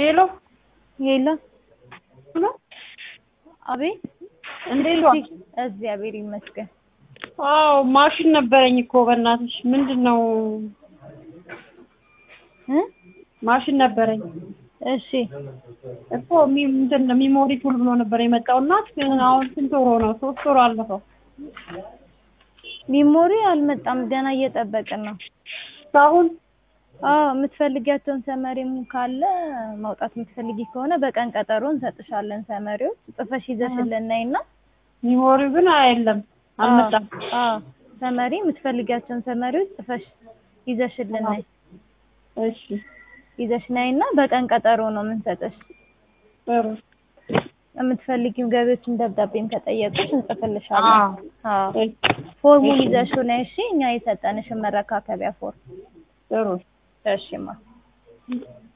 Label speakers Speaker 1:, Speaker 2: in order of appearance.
Speaker 1: ሄሎ
Speaker 2: ሄሎ
Speaker 1: ሄሎ፣
Speaker 2: አቤት።
Speaker 1: እንዴት ዋልሽ?
Speaker 2: እግዚአብሔር ይመስገን።
Speaker 1: አዎ ማሽን ነበረኝ እኮ በእናትሽ። ምንድን ነው
Speaker 2: እ
Speaker 1: ማሽን ነበረኝ
Speaker 2: እሺ
Speaker 1: እኮ ሚ- ምንድን ነው ሚሞሪ ፉል ብሎ ነበር የመጣው እና ግን አሁን ስንት ወሮ ነው? ሶስት ወሮ አለፈው።
Speaker 2: ሚሞሪ አልመጣም፣ ገና እየጠበቅን ነው።
Speaker 1: አሁን
Speaker 2: አዎ የምትፈልጊያቸውን ሰመሪም ካለ ማውጣት የምትፈልጊ ከሆነ በቀን ቀጠሮ እንሰጥሻለን። ሰመሪዎች ጽፈሽ ይዘሽልን ነይና
Speaker 1: ሚሞሪው ግን የለም አልመጣም።
Speaker 2: አዎ ሰመሪ የምትፈልጊያቸውን ሰመሪዎች ጽፈሽ ይዘሽልን ነይ።
Speaker 1: እሺ
Speaker 2: ይዘሽ ነይና በቀን ቀጠሮ ነው የምንሰጥሽ።
Speaker 1: ጥሩ።
Speaker 2: የምትፈልጊው ገቢዎችን ደብዳቤም ከጠየቁሽ እንጽፍልሻለን።
Speaker 1: አዎ
Speaker 2: አዎ
Speaker 1: እሺ፣
Speaker 2: ፎርሙን
Speaker 1: እሺ።
Speaker 2: ይዘሽው ነይ እሺ። እኛ የሰጠንሽን መረካከቢያ ፎርም
Speaker 1: ጥሩ
Speaker 2: እሺማ